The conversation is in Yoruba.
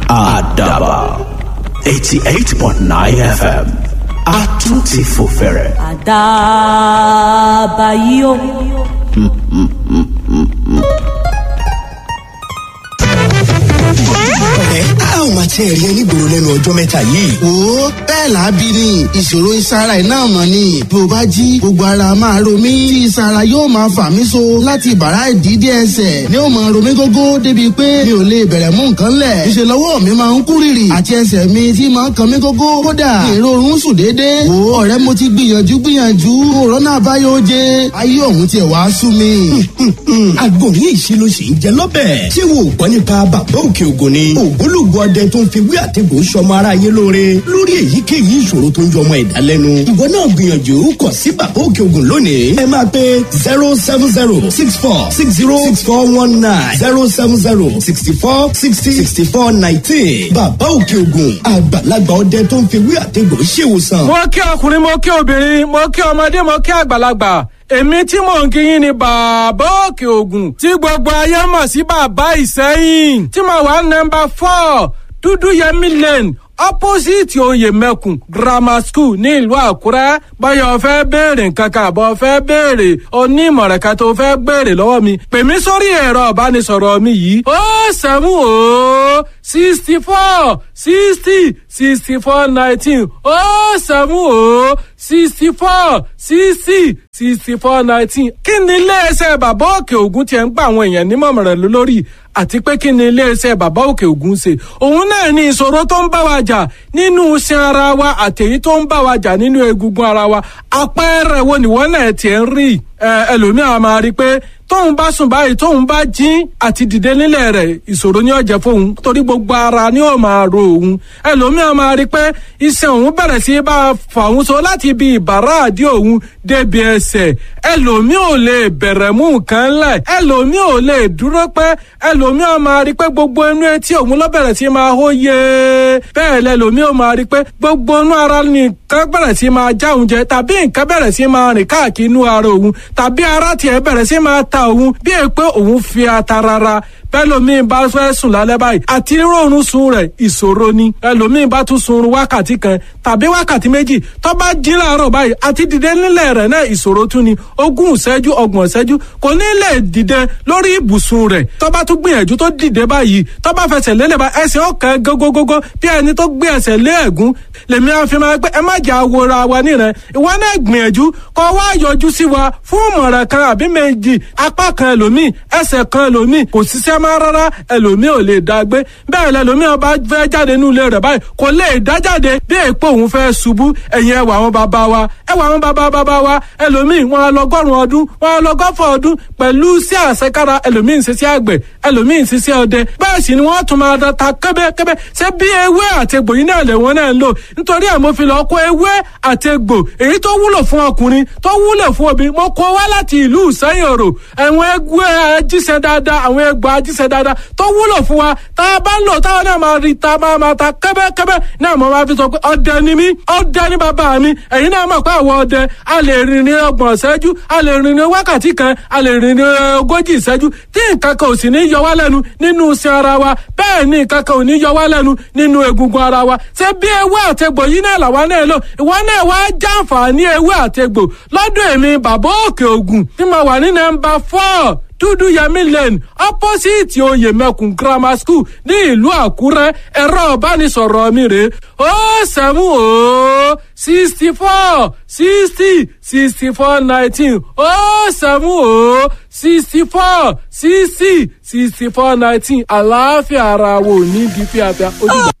àdàbà eighty eight point nine fm a tún ti fò fẹ̀rẹ̀. àdàbà yìí o. ẹ a ò máa tiẹ̀ rí ẹni gbòòrò lẹ́nu ọjọ́ mẹ́ta yìí. wo bẹ́ẹ̀ làábí ni ìṣòro ìsara iná mọ̀ ni bí o bá jí gbogbo ara máa ro mí tí ìsara yóò máa fà mí so láti bàrá ìdídé ẹsẹ̀ ni ó máa ro mí gógó débi pé mi ò lè bẹ̀rẹ̀ mú nǹkan lẹ̀ ìṣe lọ́wọ́ mi máa ń kú rìrì àti ẹsẹ̀ mi tí máa ń kan mí gógó kódà ìrorun sùn déédéé wo ọ̀rẹ́ mo ti gbìyànjú gbìyànjú òrónà àbáyọ jẹ ayé òun tiẹ̀ wá sú mi. agbóhùn ìṣirò sì ń jẹ lọ́bẹ̀. ṣé wo ò gbọ́ nípa bàbá òkè ògùn ni. ògbólógbò ọdẹ tó ń fi wí àtẹ̀gùn sọmọ ara yé lóore lórí èyíkéyìí ìṣòro tó ń jọmọ ẹ̀dá lẹ́nu. ìwọ náà gbìyànjú kọ̀ sí bàbá òkè ògùn lónìí. ẹ máa pe zero seven zero six four six zero six four one nine zero seven zero sixty four sixty sixty four nineteen. bàbá òkè ògùn àgbàlagbà ọdẹ tó ń fi wí àtẹ̀gùn ṣèwòsàn. mo kí ọkùnrin mo kí obìnrin mo kí ọmọdé mo kí àgbàlagbà èmi tí mò ń kí yín ni bàbá òkè ògùn tí gbogbo ayé mọ̀ sí bàbá ìsẹ́yìn tí mo wà nọmba four dúdú yẹmí lane opposite oyè mẹ́kùn grammar school ní ìlú àkúrẹ́ báyọ̀ fẹ́ béèrè nǹkan kan àbọ̀ fẹ́ béèrè onímọ̀ràn kan tó fẹ́ béèrè lọ́wọ́ mi pè mí sórí ẹ̀rọ ìbánisọ̀rọ̀ mi yìí ó sẹ́mu ó sixty four sixty sixty four nineteen ó sẹ́mu ó sixty four sixty sixty four nineteen kí ni iléeṣẹ́ bàbá òkè ògùn tiẹ̀ ń gba àwọn èèyàn nímọ̀ràn lórí àti pé kí ni iléeṣẹ́ bàbá òkè ògùn ṣe òun náà ní ìṣòro tó ń bá wa jà nínú iṣan ara wa àtẹ̀yí tó ń bá wa jà nínú egungun ara wa àpẹẹrẹ wo nìwọ náà tiẹ̀ ń rí ẹlòmíràn máa rí i pé tóun bá sùn báyìí tóun bá jí àti dìde nílẹ̀ rẹ̀ ìṣòro ni ó jẹ́ fóun torí gbogbo ara ni ó máa ro òun ẹlòmíràn máa rí i pé iṣan òun bẹ̀rẹ̀ sí bá a fà òun so láti ibi ìbàrá àdí òun débi ẹsẹ̀ ẹlòmíràn ò lè bẹ̀rẹ̀ mú nǹkan lẹ̀ ẹlòmíràn ò lè dúró pẹ́ ẹlòmíràn máa rí i pé gbogbo inú etí òun ló bẹ̀rẹ̀ sí máa hó yé bẹ́ẹ̀ lẹ́lòmíràn máa rí i pé gbogbo inú ara nìkan bẹ̀rẹ̀ sí máa já òun jẹ tàbí nǹkan bẹ̀rẹ̀ sí máa rìn káàkiri inú ara òun tàbí ara tiẹ̀ bẹ̀rẹ̀ sí máa ta òun bí è pé òun fi ata rara bẹ́lòmíì bá fẹ́ sùn lálẹ́ báyìí àti rọrùn sun rẹ̀ ìṣòro ni ẹlòmíì bá tún sun wákàtí kan tàbí wákàtí méjì tó bá jí láàárọ̀ báyìí àti dìde nílẹ̀ rẹ̀ náà ìṣòro tún ni ogún ìṣẹ́jú ọgbọ̀n ìṣẹ́jú kò ní lè dìde lórí ibùsùn rẹ̀ tó bá tún gbìyànjú tó dìde báyìí tó bá fẹsẹ̀ lélẹ̀ bá ẹsẹ̀ ọ̀kan gógógógó bí ẹni tó gbé ẹsẹ̀ lé ẹ̀gún lèmi àfi máa pé ẹ má jà wòra wa níran ìwọ náà gbìyànjú kó wá yọjú sí wa fún ìmọ̀ràn kan àbí méjì apá kan ẹlòmíì ẹsẹ̀ kan ẹlòmíì kò ṣiṣẹ́ máa rárá ẹlòmíì ò lè dá gbé bẹ́ẹ̀ lẹlòmíì ọba fẹ́ jáde nínú ilé rẹ̀ báyìí kò lè dá jáde bí èpò òun fẹ́ ṣubú ẹ̀yìn ẹwà àwọn bàbá wa ẹwà àwọn bàbá bàbá wa ẹlòmíì wọn lọgọ́rùn ọdún wọn lọgọ́fọ̀ ọdún pẹ̀lú sí àṣekára ẹlòmíì ń ṣiṣẹ́ àgbẹ̀ ẹlòmíì ń ṣiṣẹ́ ọdẹ bẹ́ẹ̀ sì ni wọ́n tún máa ta kẹ́bẹ́kẹ́bẹ́ ṣé bí ewé àtegbò yìí náà lè wọ́n náà ń lò nítorí ẹ̀ mo fi lọ kó ewé àtegbò èyí tó wúlò fún ọkùnrin tó wúlò fún obìnrin mo kó wá láti ìlú ìsẹ́yìn òrò àwọn ewé ajíṣẹ́ dáadáa àwọn egbò ajíṣẹ́ dáadáa tó wúlò fún wa tá a bá ń lò táwọn náà máa rí ta máa máa ta kẹ́bẹ́kẹ́bẹ́ náà mo máa fi sọ pé ọdẹ ni mí ọdẹ ni bàbá mi ẹ̀yin náà mọ̀ pé àwọn ọdẹ a lè rìn ní ọgbọ̀n ìṣẹ́jú a lè rìn ní wákàtí kan a lè rìn ní ogójì ìṣẹ́jú tí nǹkan kan ò sì ní yọ wá lẹ́nu nínú iṣan ara wa bẹ́ẹ̀ ni nǹkan kan ò ní yọ wá lẹ́nu nínú egungun ara wa ṣé bí ewé àtegbò yìí náà làwa náà lò ìwọ náà wá jàǹfààní ewé àtegbò lọ́dún èmi bàbá òkè ògùn tí mo wà ní nọ́mbà four dúdú yẹmí lane opposite oyè mẹkùn grammar school ní ìlú àkúrẹ́ ẹ̀rọ ìbánisọ̀rọ̀ mi rèé ó sẹ́mu ó sixty four sixty sixty four nineteen ó sẹ́mu ó sixty four sixty sixty four nineteen àlàáfíà ara wo ní bí fíafíà ojúbọ.